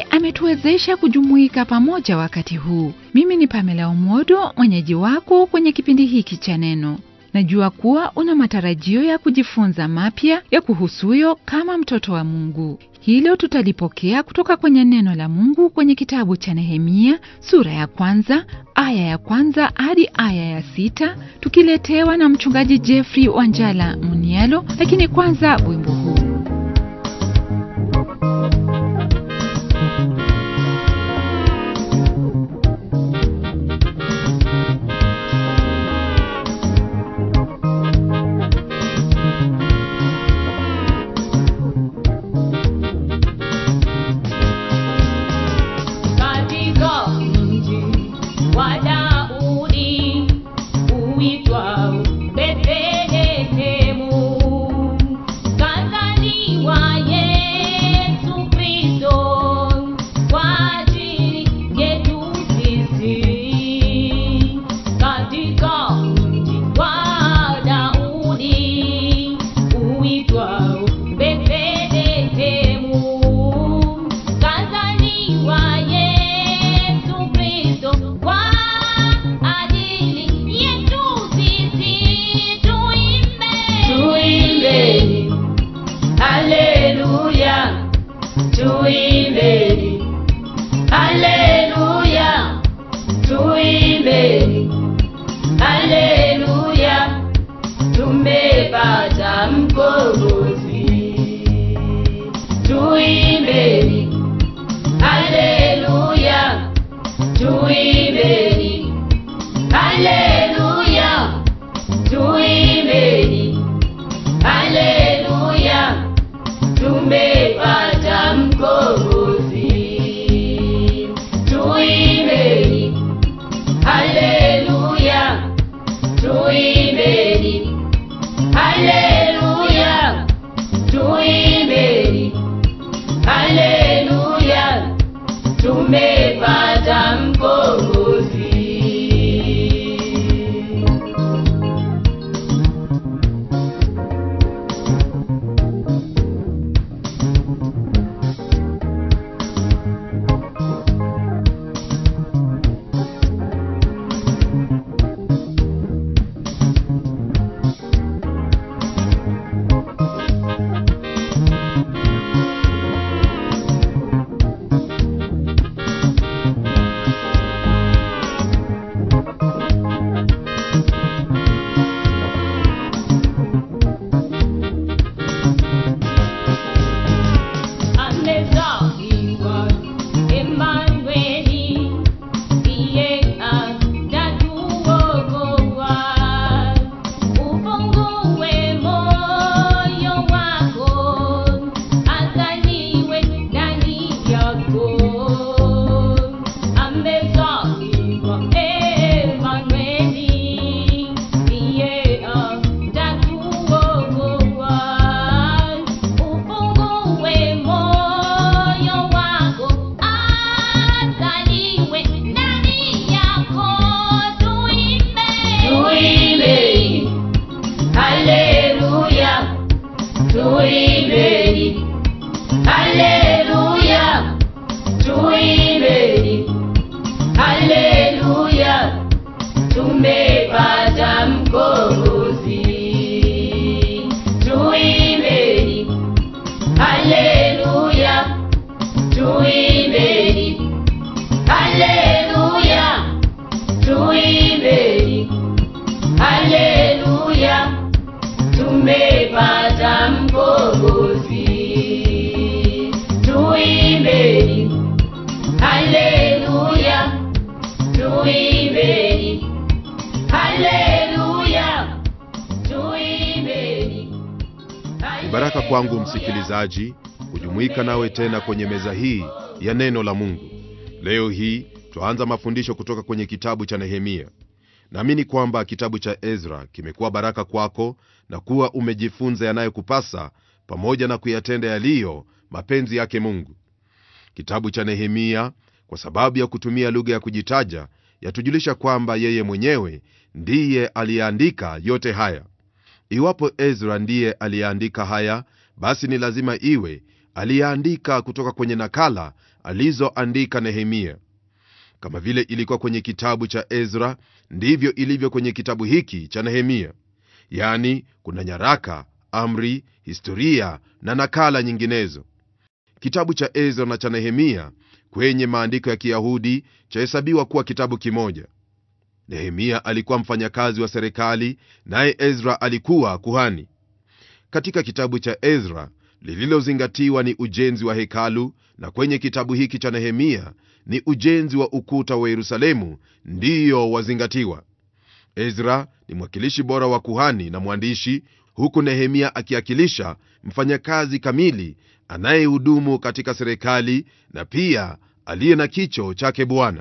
ametuwezesha kujumuika pamoja wakati huu. Mimi ni Pamela Omodo, mwenyeji wako kwenye kipindi hiki cha Neno. Najua kuwa una matarajio ya kujifunza mapya ya kuhusuyo kama mtoto wa Mungu. Hilo tutalipokea kutoka kwenye neno la Mungu kwenye kitabu cha Nehemia sura ya kwanza aya ya kwanza hadi aya ya sita tukiletewa na mchungaji Jeffrey Wanjala Munialo. Lakini kwanza wimbo huu. Katika mji wa Daudi uitwao Bethlehemu, kazaliwa Yesu Kristo kwa ajili yetu sisi. Katika mji wa Daudi uitwao Bethlehemu, kazaliwa Yesu Kristo kwa ajili yetu sisi. Tuimbe, tuimbeni, haleluya, tuimbeni, haleluya, tuimbeni, haleluya, tumepata mkombozi. Tuimbeni, haleluya, tuimbeni, haleluya, tuimbeni, haleluya, tumepata mkombozi. Tuimbeni, haleluya, tuimbeni, haleluya, tuimbeni, haleluya, tumepata mkombozi. Amezaliwa Emanueli, ndiye atatuokoa. Ufungue moyo wako, azaliwe ndani yako. Amezaliwa Emanueli, ndiye atatuokoa. Ufungue moyo wako, azaliwe ndani yako. Tuimbe, tuimbe, haleluya, tuimbeni, haleluya, tuimbeni, haleluya, tumepata mkombozi. Tuimbeni, haleluya, tuimbeni, haleluya, tuimbeni, haleluya, tumepata mkombozi. Tuimbeni, haleluya, tuimbeni, haleluya, tuimbeni. Ni baraka kwangu msikilizaji kujumuika nawe tena kwenye meza hii ya neno la Mungu. Leo hii twaanza mafundisho kutoka kwenye kitabu cha Nehemia. Naamini kwamba kitabu cha Ezra kimekuwa baraka kwako na kuwa umejifunza yanayokupasa pamoja na kuyatenda yaliyo mapenzi yake Mungu. Kitabu cha Nehemia, kwa sababu ya kutumia lugha ya kujitaja, yatujulisha kwamba yeye mwenyewe ndiye aliyeandika yote haya. Iwapo Ezra ndiye aliyeandika haya, basi ni lazima iwe aliyeandika kutoka kwenye nakala alizoandika Nehemia. Kama vile ilikuwa kwenye kitabu cha Ezra, ndivyo ilivyo kwenye kitabu hiki cha Nehemia. Yaani, kuna nyaraka, amri, historia na nakala nyinginezo. Kitabu cha Ezra na cha Nehemia kwenye maandiko ya Kiyahudi chahesabiwa kuwa kitabu kimoja. Nehemia alikuwa mfanyakazi wa serikali, naye Ezra alikuwa kuhani. Katika kitabu cha Ezra lililozingatiwa ni ujenzi wa hekalu, na kwenye kitabu hiki cha Nehemia ni ujenzi wa ukuta wa Yerusalemu ndiyo wazingatiwa. Ezra ni mwakilishi bora wa kuhani na mwandishi, huku Nehemia akiakilisha mfanyakazi kamili anayehudumu katika serikali na pia aliye na kicho chake Bwana.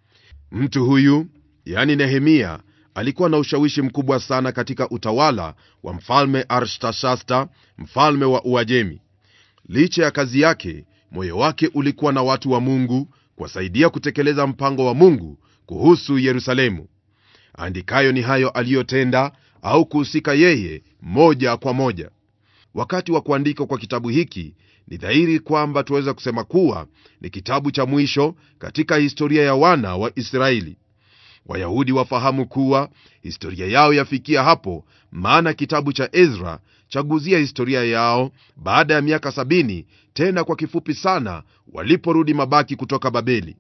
Mtu huyu yani Nehemia alikuwa na ushawishi mkubwa sana katika utawala wa mfalme Artashasta, mfalme wa Uajemi. Licha ya kazi yake, moyo wake ulikuwa na watu wa Mungu kuwasaidia kutekeleza mpango wa Mungu kuhusu Yerusalemu. Andikayo ni hayo aliyotenda au kuhusika yeye moja kwa moja. Wakati wa kuandikwa kwa kitabu hiki, ni dhahiri kwamba tuweza kusema kuwa ni kitabu cha mwisho katika historia ya wana wa Israeli. Wayahudi wafahamu kuwa historia yao yafikia hapo, maana kitabu cha Ezra chaguzia historia yao baada ya miaka sabini, tena kwa kifupi sana, waliporudi mabaki kutoka Babeli.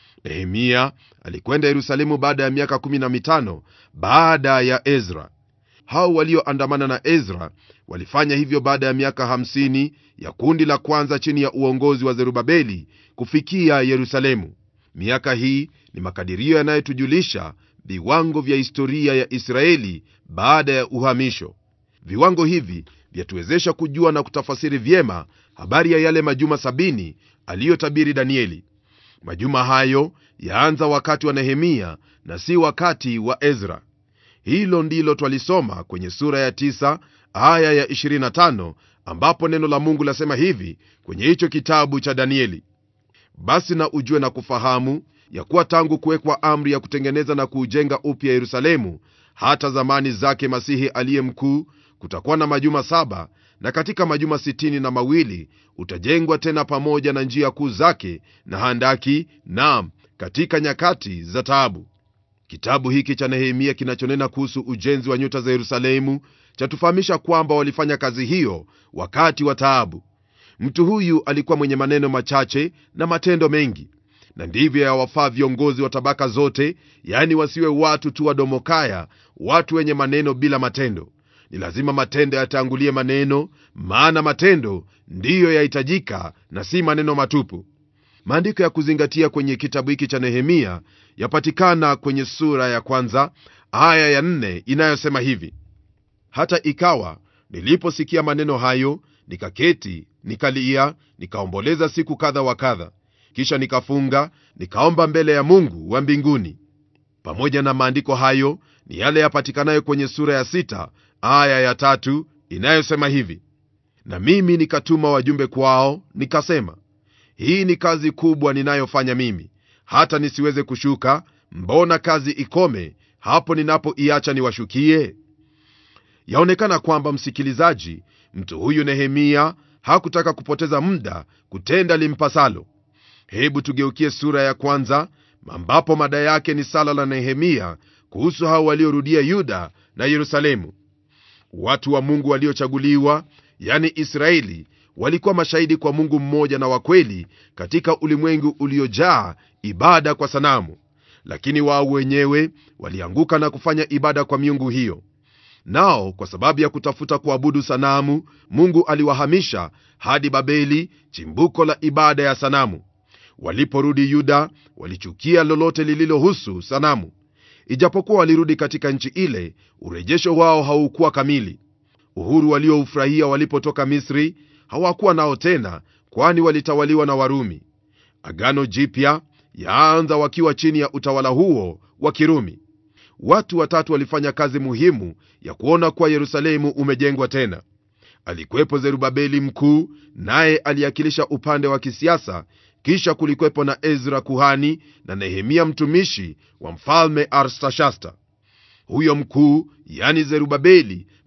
Nehemia alikwenda Yerusalemu baada ya miaka kumi na mitano baada ya Ezra. Hao walioandamana na Ezra walifanya hivyo baada ya miaka hamsini ya kundi la kwanza chini ya uongozi wa Zerubabeli kufikia Yerusalemu. Miaka hii ni makadirio yanayotujulisha viwango vya historia ya Israeli baada ya uhamisho. Viwango hivi vyatuwezesha kujua na kutafasiri vyema habari ya yale majuma sabini aliyotabiri Danieli. Majuma hayo yaanza wakati wa Nehemia na si wakati wa Ezra. Hilo ndilo twalisoma kwenye sura ya 9 aya ya 25, ambapo neno la Mungu lasema hivi kwenye hicho kitabu cha Danieli: basi na ujue na kufahamu ya kuwa tangu kuwekwa amri ya kutengeneza na kuujenga upya Yerusalemu hata zamani zake Masihi aliye mkuu, kutakuwa na majuma saba, na katika majuma sitini na mawili utajengwa tena pamoja na njia kuu zake na handaki, naam, katika nyakati za taabu. Kitabu hiki cha Nehemia kinachonena kuhusu ujenzi wa nyuta za Yerusalemu chatufahamisha kwamba walifanya kazi hiyo wakati wa taabu. Mtu huyu alikuwa mwenye maneno machache na matendo mengi, na ndivyo yawafaa viongozi wa tabaka zote, yaani wasiwe watu tu wadomokaya, watu wenye maneno bila matendo. Ni lazima matendo yatangulie maneno, maana matendo ndiyo yahitajika na si maneno matupu. Maandiko ya kuzingatia kwenye kitabu hiki cha Nehemia yapatikana kwenye sura ya kwanza aya ya nne inayosema hivi: hata ikawa niliposikia maneno hayo, nikaketi, nikalia, nikaomboleza siku kadha wa kadha, kisha nikafunga, nikaomba mbele ya Mungu wa mbinguni. Pamoja na maandiko hayo ni yale yapatikanayo kwenye sura ya sita aya ya tatu inayosema hivi: na mimi nikatuma wajumbe kwao, nikasema hii ni kazi kubwa ninayofanya mimi, hata nisiweze kushuka. Mbona kazi ikome hapo ninapoiacha niwashukie? Yaonekana kwamba, msikilizaji, mtu huyu Nehemia hakutaka kupoteza muda kutenda limpasalo. Hebu tugeukie sura ya kwanza, ambapo mada yake ni sala la Nehemia kuhusu hao waliorudia Yuda na Yerusalemu. Watu wa Mungu waliochaguliwa, yani Israeli, walikuwa mashahidi kwa Mungu mmoja na wa kweli katika ulimwengu uliojaa ibada kwa sanamu, lakini wao wenyewe walianguka na kufanya ibada kwa miungu hiyo. Nao kwa sababu ya kutafuta kuabudu sanamu, Mungu aliwahamisha hadi Babeli, chimbuko la ibada ya sanamu. Waliporudi Yuda, walichukia lolote lililohusu sanamu. Ijapokuwa walirudi katika nchi ile, urejesho wao haukuwa kamili. Uhuru walioufurahia walipotoka Misri hawakuwa nao tena, kwani walitawaliwa na Warumi. Agano Jipya yaanza wakiwa chini ya utawala huo wa Kirumi. Watu watatu walifanya kazi muhimu ya kuona kuwa Yerusalemu umejengwa tena. Alikuwepo Zerubabeli mkuu, naye aliakilisha upande wa kisiasa. Kisha kulikuwepo na Ezra kuhani na Nehemia mtumishi wa mfalme Artashasta. Huyo mkuu, yani Zerubabeli,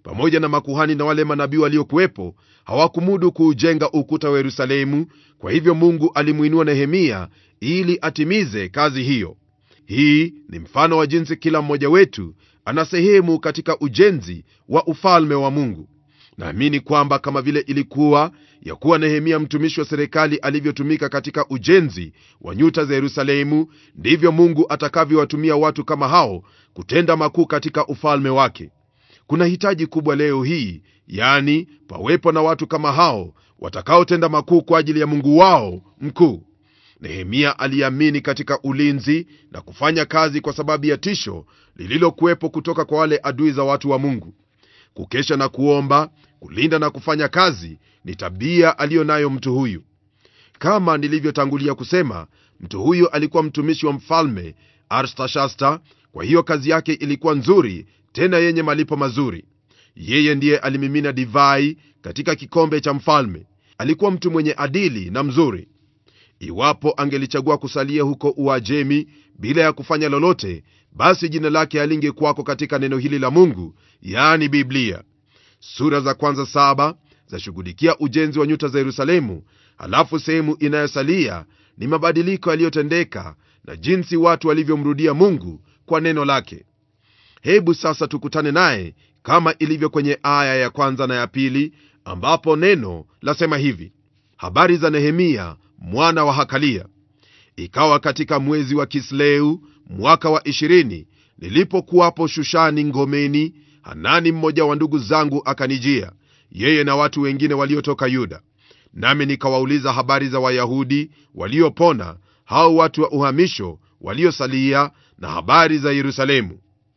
pamoja na makuhani na wale manabii waliokuwepo hawakumudu kuujenga ukuta wa yerusalemu kwa hivyo mungu alimwinua nehemia ili atimize kazi hiyo hii ni mfano wa jinsi kila mmoja wetu ana sehemu katika ujenzi wa ufalme wa mungu naamini kwamba kama vile ilikuwa ya kuwa nehemia mtumishi wa serikali alivyotumika katika ujenzi wa nyuta za yerusalemu ndivyo mungu atakavyowatumia watu kama hao kutenda makuu katika ufalme wake kuna hitaji kubwa leo hii yani pawepo na watu kama hao watakaotenda makuu kwa ajili ya mungu wao mkuu nehemia aliamini katika ulinzi na kufanya kazi kwa sababu ya tisho lililokuwepo kutoka kwa wale adui za watu wa mungu kukesha na kuomba kulinda na kufanya kazi ni tabia aliyo nayo mtu huyu kama nilivyotangulia kusema mtu huyu alikuwa mtumishi wa mfalme arstashasta kwa hiyo kazi yake ilikuwa nzuri tena yenye malipo mazuri yeye ndiye alimimina divai katika kikombe cha mfalme alikuwa mtu mwenye adili na mzuri iwapo angelichagua kusalia huko uajemi bila ya kufanya lolote basi jina lake halingekuwako katika neno hili la mungu yaani biblia sura za kwanza saba zashughulikia ujenzi wa nyuta za yerusalemu halafu sehemu inayosalia ni mabadiliko yaliyotendeka na jinsi watu walivyomrudia mungu kwa neno lake hebu sasa tukutane naye kama ilivyo kwenye aya ya kwanza na ya pili ambapo neno lasema hivi habari za nehemia mwana wa hakalia ikawa katika mwezi wa kisleu mwaka wa ishirini nilipokuwapo shushani ngomeni hanani mmoja wa ndugu zangu akanijia yeye na watu wengine waliotoka yuda nami nikawauliza habari za wayahudi waliopona hao watu wa uhamisho waliosalia na habari za yerusalemu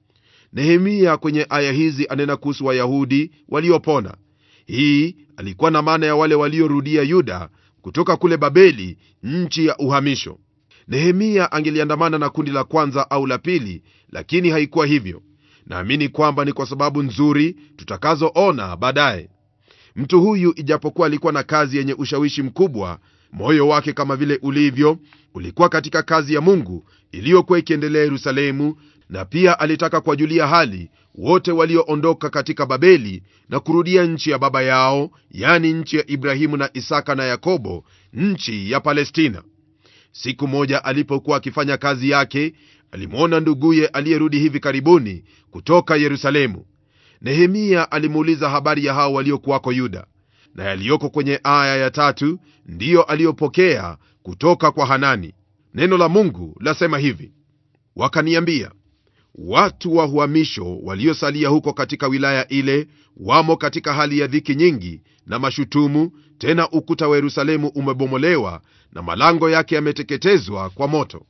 nehemia kwenye aya hizi anena kuhusu wayahudi waliopona hii alikuwa na maana ya wale waliorudia yuda kutoka kule babeli nchi ya uhamisho nehemia angeliandamana na kundi la kwanza au la pili lakini haikuwa hivyo naamini kwamba ni kwa sababu nzuri tutakazoona baadaye mtu huyu ijapokuwa alikuwa na kazi yenye ushawishi mkubwa moyo wake kama vile ulivyo ulikuwa katika kazi ya mungu iliyokuwa ikiendelea yerusalemu na pia alitaka kuwajulia hali wote walioondoka katika babeli na kurudia nchi ya baba yao yani nchi ya ibrahimu na isaka na yakobo nchi ya palestina siku moja alipokuwa akifanya kazi yake alimwona nduguye aliyerudi hivi karibuni kutoka yerusalemu nehemia alimuuliza habari ya hao waliokuwako yuda na yaliyoko kwenye aya ya tatu ndiyo aliyopokea kutoka kwa hanani neno la mungu lasema hivi wakaniambia watu wa uhamisho waliosalia huko katika wilaya ile wamo katika hali ya dhiki nyingi na mashutumu tena ukuta wa yerusalemu umebomolewa na malango yake yameteketezwa kwa moto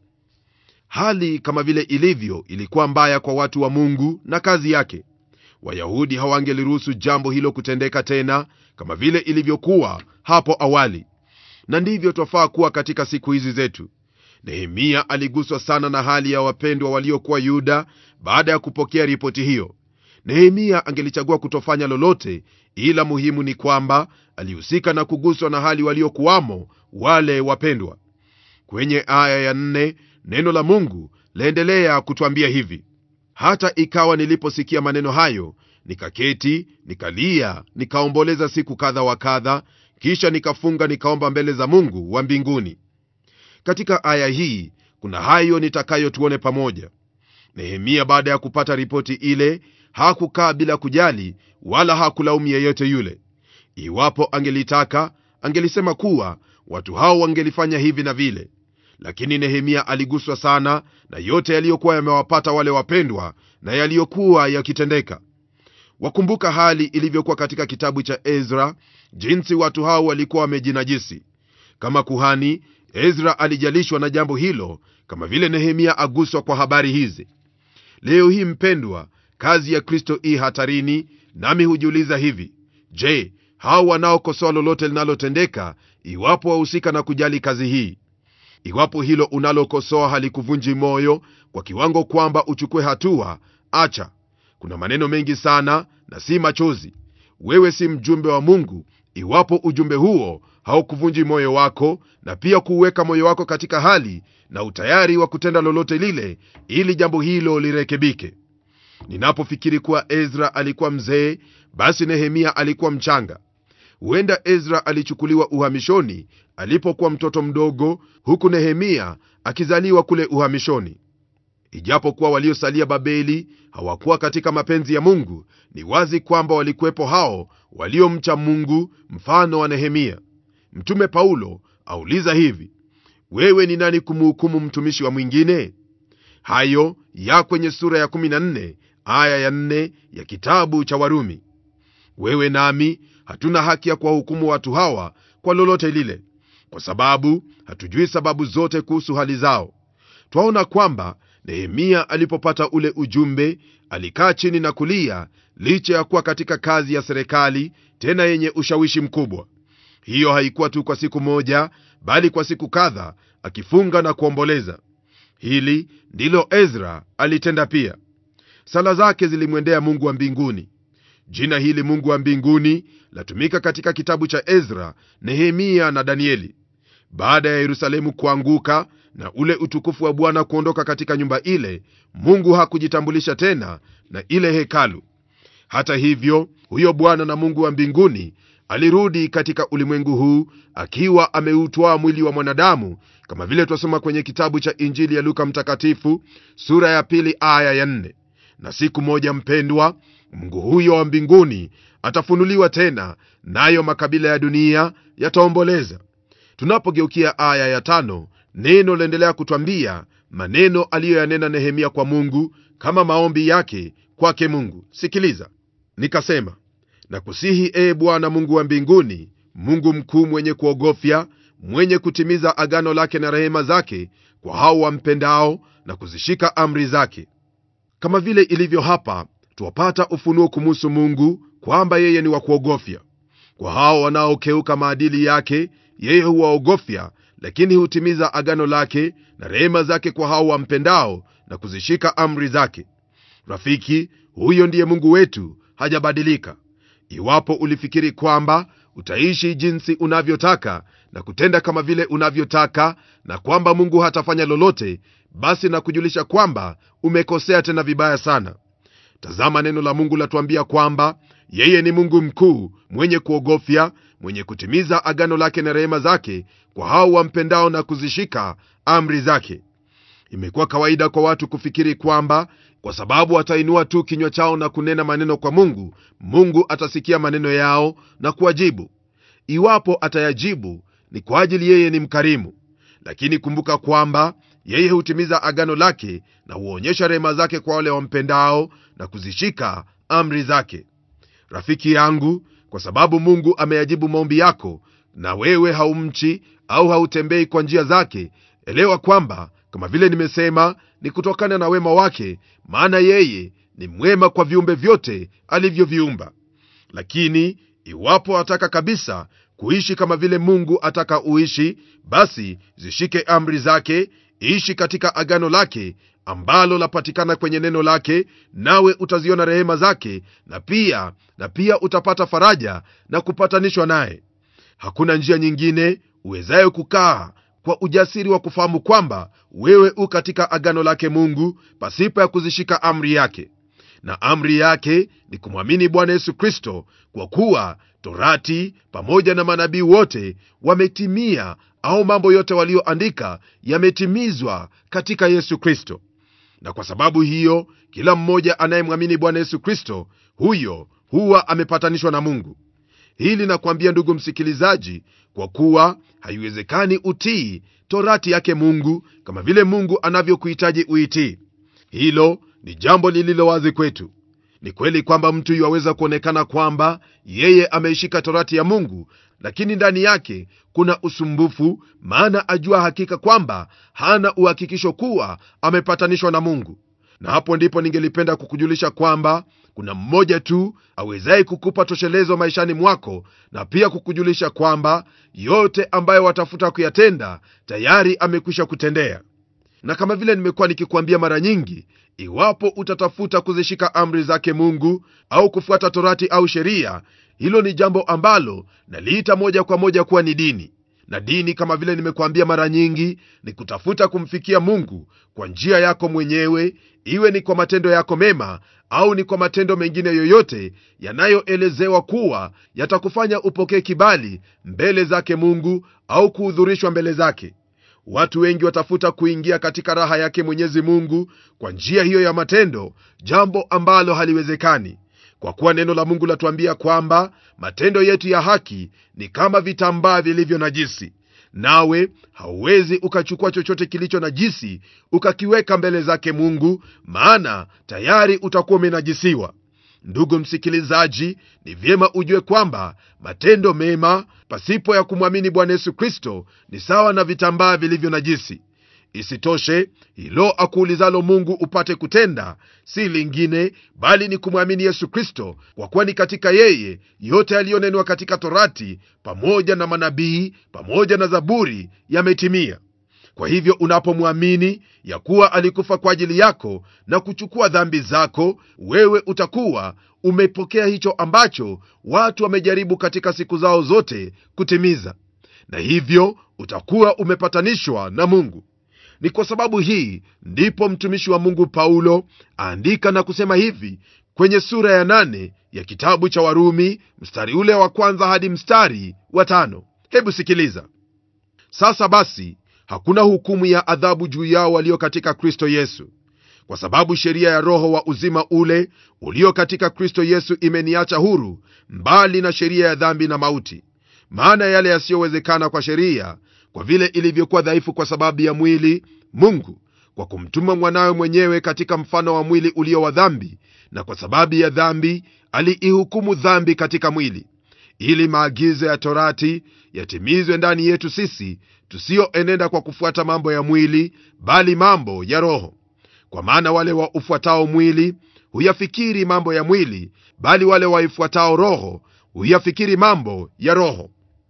hali kama vile ilivyo ilikuwa mbaya kwa watu wa mungu na kazi yake wayahudi hawangeliruhusu jambo hilo kutendeka tena kama vile ilivyokuwa hapo awali na ndivyo twafaa kuwa katika siku hizi zetu nehemia aliguswa sana na hali ya wapendwa waliokuwa yuda baada ya kupokea ripoti hiyo nehemia angelichagua kutofanya lolote ila muhimu ni kwamba alihusika na kuguswa na hali waliokuwamo wale wapendwa kwenye aya ya nne neno la mungu laendelea kutwambia hivi hata ikawa niliposikia maneno hayo nikaketi nikalia nikaomboleza siku kadha wa kadha kisha nikafunga nikaomba mbele za mungu wa mbinguni katika aya hii kuna hayo nitakayo tuone pamoja nehemia baada ya kupata ripoti ile hakukaa bila kujali wala hakulaumu yeyote yule iwapo angelitaka angelisema kuwa watu hao wangelifanya hivi na vile lakini nehemia aliguswa sana na yote yaliyokuwa yamewapata wale wapendwa na yaliyokuwa yakitendeka wakumbuka hali ilivyokuwa katika kitabu cha ezra jinsi watu hao walikuwa wamejinajisi kama kuhani ezra alijalishwa na jambo hilo kama vile nehemia aguswa kwa habari hizi leo hii mpendwa kazi ya kristo ii hatarini nami hujiuliza hivi je hao wanaokosoa lolote linalotendeka iwapo wahusika na kujali kazi hii iwapo hilo unalokosoa halikuvunji moyo kwa kiwango kwamba uchukue hatua acha kuna maneno mengi sana na si machozi wewe si mjumbe wa mungu iwapo ujumbe huo haukuvunji moyo wako na pia kuuweka moyo wako katika hali na utayari wa kutenda lolote lile ili jambo hilo lirekebike ninapofikiri kuwa ezra alikuwa mzee basi nehemia alikuwa mchanga huenda ezra alichukuliwa uhamishoni alipokuwa mtoto mdogo huku nehemia akizaliwa kule uhamishoni ijapokuwa waliosalia babeli hawakuwa katika mapenzi ya mungu ni wazi kwamba walikuwepo hao waliomcha mungu mfano wa nehemia mtume paulo auliza hivi wewe ni nani kumhukumu mtumishi wa mwingine hayo ya kwenye sura ya 14 aya ya 4 ya kitabu cha warumi wewe nami hatuna haki ya kuwahukumu watu hawa kwa lolote lile kwa sababu hatujui sababu zote kuhusu hali zao twaona kwamba nehemia alipopata ule ujumbe alikaa chini na kulia licha ya kuwa katika kazi ya serikali tena yenye ushawishi mkubwa hiyo haikuwa tu kwa siku moja bali kwa siku kadha akifunga na kuomboleza hili ndilo ezra alitenda pia sala zake zilimwendea mungu wa mbinguni jina hili mungu wa mbinguni latumika katika kitabu cha ezra nehemia na danieli baada ya yerusalemu kuanguka na ule utukufu wa bwana kuondoka katika nyumba ile mungu hakujitambulisha tena na ile hekalu hata hivyo huyo bwana na mungu wa mbinguni alirudi katika ulimwengu huu akiwa ameutwaa mwili wa mwanadamu kama vile twasoma kwenye kitabu cha injili ya luka mtakatifu sura ya pili aya ya nne na siku moja mpendwa mungu huyo wa mbinguni atafunuliwa tena nayo makabila ya dunia yataomboleza tunapogeukia aya ya tano neno laendelea kutwambia maneno aliyoyanena nehemia kwa mungu kama maombi yake kwake mungu sikiliza nikasema na kusihi ee bwana mungu wa mbinguni mungu mkuu mwenye kuogofya mwenye kutimiza agano lake na rehema zake kwa hao wampendao na kuzishika amri zake kama vile ilivyo hapa twapata ufunuo kumuhusu mungu kwamba yeye ni wa kuogofya kwa hao wanaokeuka maadili yake yeye huwaogofya lakini hutimiza agano lake na rehema zake kwa hao wampendao na kuzishika amri zake rafiki huyo ndiye mungu wetu hajabadilika iwapo ulifikiri kwamba utaishi jinsi unavyotaka na kutenda kama vile unavyotaka na kwamba mungu hatafanya lolote basi na kujulisha kwamba umekosea tena vibaya sana tazama neno la mungu latuambia kwamba yeye ni mungu mkuu mwenye kuogofya mwenye kutimiza agano lake na rehema zake kwa hao wampendao na kuzishika amri zake imekuwa kawaida kwa watu kufikiri kwamba kwa sababu watainua tu kinywa chao na kunena maneno kwa mungu mungu atasikia maneno yao na kuwajibu iwapo atayajibu ni kwa ajili yeye ni mkarimu lakini kumbuka kwamba yeye hutimiza agano lake na huonyesha rehema zake kwa wale wampendao na kuzishika amri zake rafiki yangu kwa sababu mungu ameyajibu maombi yako na wewe haumchi au hautembei kwa njia zake elewa kwamba kama vile nimesema ni kutokana na wema wake maana yeye ni mwema kwa viumbe vyote alivyoviumba lakini iwapo ataka kabisa kuishi kama vile mungu ataka uishi basi zishike amri zake ishi katika agano lake ambalo lapatikana kwenye neno lake nawe utaziona rehema zake na pia na pia utapata faraja na kupatanishwa naye hakuna njia nyingine uwezayo kukaa kwa ujasiri wa kufahamu kwamba wewe u katika agano lake mungu pasipo ya kuzishika amri yake na amri yake ni kumwamini bwana yesu kristo kwa kuwa torati pamoja na manabii wote wametimia au mambo yote walioandika yametimizwa katika yesu kristo na kwa sababu hiyo kila mmoja anayemwamini bwana yesu kristo huyo huwa amepatanishwa na mungu hili nakwambia ndugu msikilizaji kwa kuwa haiwezekani utii torati yake mungu kama vile mungu anavyokuhitaji uitii hilo ni jambo lililo wazi kwetu ni kweli kwamba mtu yuwaweza kuonekana kwamba yeye ameishika torati ya mungu lakini ndani yake kuna usumbufu maana ajua hakika kwamba hana uhakikisho kuwa amepatanishwa na mungu na hapo ndipo ningelipenda kukujulisha kwamba kuna mmoja tu awezaye kukupa toshelezo maishani mwako na pia kukujulisha kwamba yote ambayo watafuta kuyatenda tayari amekwisha kutendea na kama vile nimekuwa nikikwambia mara nyingi iwapo utatafuta kuzishika amri zake mungu au kufuata torati au sheria hilo ni jambo ambalo naliita moja kwa moja kuwa ni dini na dini kama vile nimekuambia mara nyingi ni kutafuta kumfikia mungu kwa njia yako mwenyewe iwe ni kwa matendo yako mema au ni kwa matendo mengine yoyote yanayoelezewa kuwa yatakufanya upokee kibali mbele zake mungu au kuhudhurishwa mbele zake watu wengi watafuta kuingia katika raha yake mwenyezi mungu kwa njia hiyo ya matendo jambo ambalo haliwezekani kwa kuwa neno la mungu latuambia kwamba matendo yetu ya haki ni kama vitambaa vilivyo najisi nawe hauwezi ukachukua chochote kilicho najisi ukakiweka mbele zake mungu maana tayari utakuwa umenajisiwa ndugu msikilizaji ni vyema ujue kwamba matendo mema pasipo ya kumwamini bwana yesu kristo ni sawa na vitambaa vilivyo najisi isitoshe hilo akuulizalo mungu upate kutenda si lingine bali ni kumwamini yesu kristo kwa kuwa ni katika yeye yote yaliyonenwa katika torati pamoja na manabii pamoja na zaburi yametimia kwa hivyo unapomwamini ya kuwa alikufa kwa ajili yako na kuchukua dhambi zako wewe utakuwa umepokea hicho ambacho watu wamejaribu katika siku zao zote kutimiza na hivyo utakuwa umepatanishwa na mungu ni kwa sababu hii ndipo mtumishi wa mungu paulo aandika na kusema hivi kwenye sura ya nane ya kitabu cha warumi mstari ule wa kwanza hadi mstari wa tano hebu sikiliza sasa basi hakuna hukumu ya adhabu juu yao walio katika kristo yesu kwa sababu sheria ya roho wa uzima ule ulio katika kristo yesu imeniacha huru mbali na sheria ya dhambi na mauti maana yale yasiyowezekana kwa sheria kwa vile ilivyokuwa dhaifu kwa sababu ya mwili mungu kwa kumtuma mwanawe mwenyewe katika mfano wa mwili ulio wa dhambi na kwa sababu ya dhambi aliihukumu dhambi katika mwili ili maagizo ya torati yatimizwe ndani yetu sisi tusiyoenenda kwa kufuata mambo ya mwili bali mambo ya roho kwa maana wale wa ufuatao mwili huyafikiri mambo ya mwili bali wale waifuatao roho huyafikiri mambo ya roho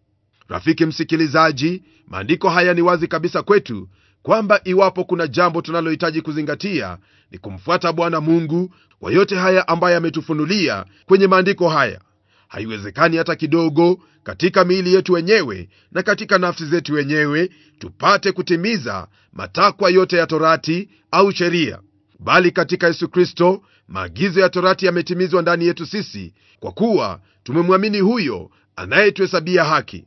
rafiki msikilizaji maandiko haya ni wazi kabisa kwetu kwamba iwapo kuna jambo tunalohitaji kuzingatia ni kumfuata bwana mungu kwa yote haya ambayo ametufunulia kwenye maandiko haya haiwezekani hata kidogo katika miili yetu wenyewe na katika nafsi zetu wenyewe tupate kutimiza matakwa yote ya torati au sheria bali katika yesu kristo maagizo ya torati yametimizwa ndani yetu sisi kwa kuwa tumemwamini huyo anayetuhesabia haki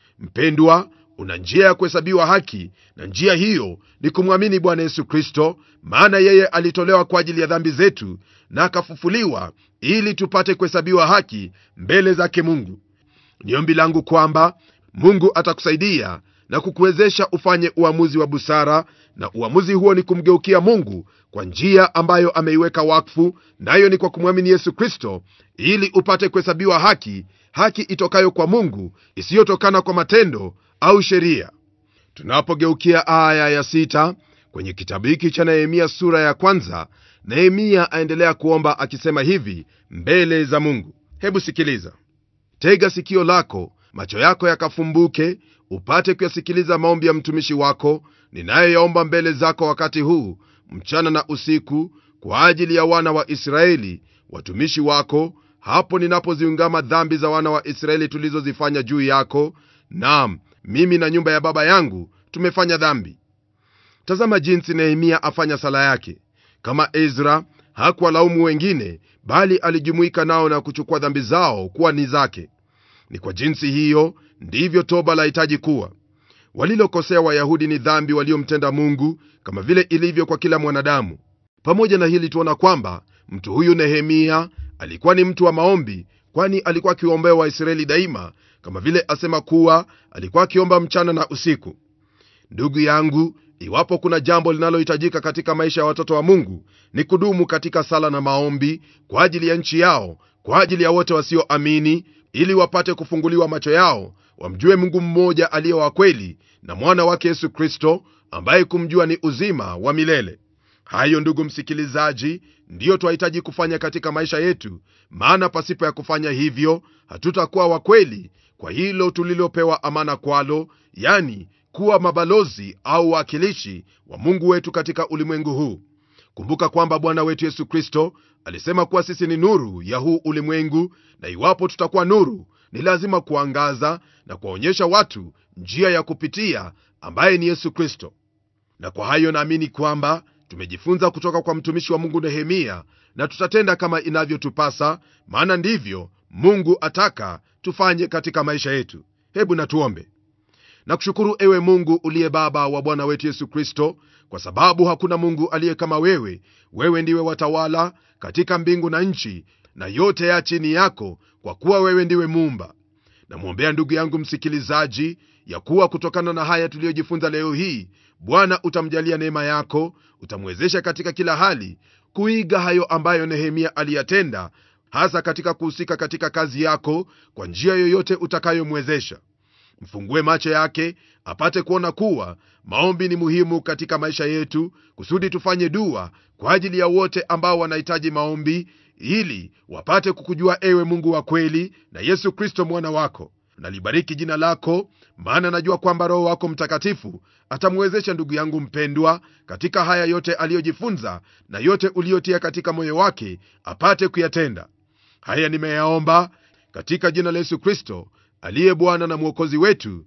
mpendwa una njia ya kuhesabiwa haki na njia hiyo ni kumwamini bwana yesu kristo maana yeye alitolewa kwa ajili ya dhambi zetu na akafufuliwa ili tupate kuhesabiwa haki mbele zake mungu ni ombi langu kwamba mungu atakusaidia na kukuwezesha ufanye uamuzi wa busara na uamuzi huo ni kumgeukia mungu kwa njia ambayo ameiweka wakfu nayo ni kwa kumwamini yesu kristo ili upate kuhesabiwa haki haki itokayo kwa mungu isiyotokana kwa matendo au sheria tunapogeukia aya ya sita kwenye kitabu hiki cha nehemia sura ya kwanza nehemia aendelea kuomba akisema hivi mbele za mungu hebu sikiliza tega sikio lako macho yako yakafumbuke upate kuyasikiliza maombi ya mtumishi wako ninayoyaomba mbele zako wakati huu mchana na usiku kwa ajili ya wana wa israeli watumishi wako hapo ninapoziungama dhambi za wana wa israeli tulizozifanya juu yako nam mimi na nyumba ya baba yangu tumefanya dhambi tazama jinsi nehemia afanya sala yake kama ezra hakuwalaumu wengine bali alijumuika nao na kuchukua dhambi zao kuwa ni zake ni kwa jinsi hiyo ndivyo toba lahitaji kuwa walilokosea wayahudi ni dhambi waliomtenda mungu kama vile ilivyo kwa kila mwanadamu pamoja na hili tuona kwamba mtu huyu nehemia alikuwa ni mtu wa maombi kwani alikuwa akiwaombea waisraeli daima kama vile asema kuwa alikuwa akiomba mchana na usiku ndugu yangu iwapo kuna jambo linalohitajika katika maisha ya watoto wa mungu ni kudumu katika sala na maombi kwa ajili ya nchi yao kwa ajili ya wote wasioamini ili wapate kufunguliwa macho yao wamjue mungu mmoja aliye wa kweli na mwana wake yesu kristo ambaye kumjua ni uzima wa milele hayo ndugu msikilizaji ndiyo twahitaji kufanya katika maisha yetu maana pasipo ya kufanya hivyo hatutakuwa wakweli kwa hilo tulilopewa amana kwalo yani kuwa mabalozi au waakilishi wa mungu wetu katika ulimwengu huu kumbuka kwamba bwana wetu yesu kristo alisema kuwa sisi ni nuru ya huu ulimwengu na iwapo tutakuwa nuru ni lazima kuangaza na kuwaonyesha watu njia ya kupitia ambaye ni yesu kristo na kwa hayo naamini kwamba tumejifunza kutoka kwa mtumishi wa mungu nehemia na tutatenda kama inavyotupasa maana ndivyo mungu ataka tufanye katika maisha yetu hebu natuombe nakushukuru ewe mungu uliye baba wa bwana wetu yesu kristo kwa sababu hakuna mungu aliye kama wewe wewe ndiwe watawala katika mbingu na nchi na yote ya chini yako kwa kuwa wewe ndiwe muumba namwombea ndugu yangu msikilizaji ya kuwa kutokana na haya tuliyojifunza leo hii bwana utamjalia neema yako utamwezesha katika kila hali kuiga hayo ambayo nehemia aliyatenda hasa katika kuhusika katika kazi yako kwa njia yoyote utakayomwezesha mfungue macho yake apate kuona kuwa maombi ni muhimu katika maisha yetu kusudi tufanye dua kwa ajili ya wote ambao wanahitaji maombi ili wapate kukujua ewe mungu wa kweli na yesu kristo mwana wako nalibariki jina lako maana najua kwamba roho wako mtakatifu atamwezesha ndugu yangu mpendwa katika haya yote aliyojifunza na yote uliyotia katika moyo wake apate kuyatenda haya nimeyaomba katika jina la yesu kristo aliye bwana na mwokozi wetu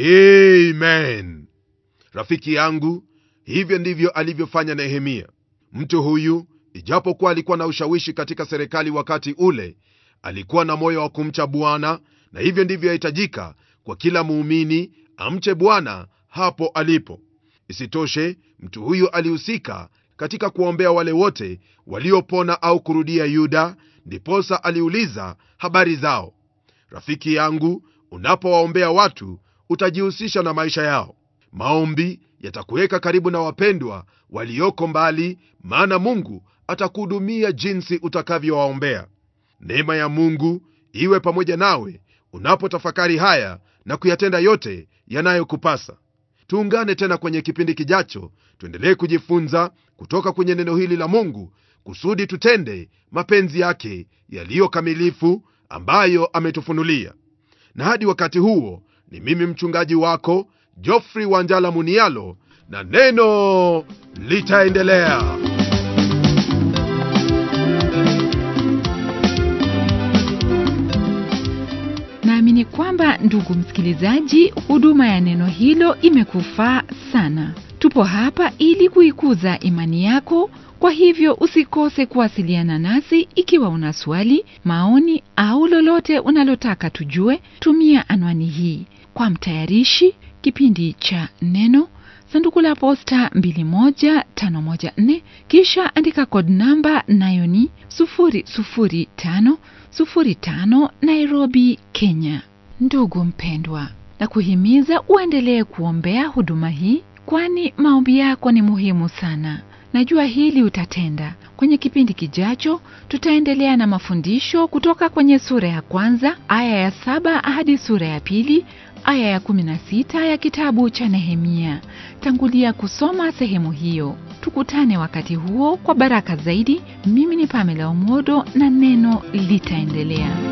amen rafiki yangu hivyo ndivyo alivyofanya nehemia mtu huyu ijapokuwa alikuwa na ushawishi katika serikali wakati ule alikuwa na moyo wa kumcha bwana na hivyo ndivyo yahitajika kwa kila muumini amche bwana hapo alipo isitoshe mtu huyu alihusika katika kuwaombea wale wote waliopona au kurudia yuda ndiposa aliuliza habari zao rafiki yangu unapowaombea watu utajihusisha na maisha yao maombi yatakuweka karibu na wapendwa walioko mbali maana mungu atakuhudumia jinsi utakavyowaombea neema ya mungu iwe pamoja nawe unapotafakari haya na kuyatenda yote yanayokupasa tuungane tena kwenye kipindi kijacho tuendelee kujifunza kutoka kwenye neno hili la mungu kusudi tutende mapenzi yake yaliyo kamilifu ambayo ametufunulia na hadi wakati huo ni mimi mchungaji wako jofrey wanjala munialo na neno litaendelea naamini kwamba ndugu msikilizaji huduma ya neno hilo imekufaa sana tupo hapa ili kuikuza imani yako kwa hivyo usikose kuwasiliana nasi ikiwa una swali maoni au lolote unalotaka tujue tumia anwani hii kwa mtayarishi kipindi cha neno sanduku la posta 21514 kisha andika kod namba nayo ni 00505 nairobi kenya ndugu mpendwa na kuhimiza uendelee kuombea huduma hii kwani maombi yako ni muhimu sana najua hili utatenda kwenye kipindi kijacho tutaendelea na mafundisho kutoka kwenye sura ya kwanza aya ya saba hadi sura ya pili aya ya 16 ya kitabu cha nehemia tangulia kusoma sehemu hiyo tukutane wakati huo kwa baraka zaidi mimi ni pamela omodo na neno litaendelea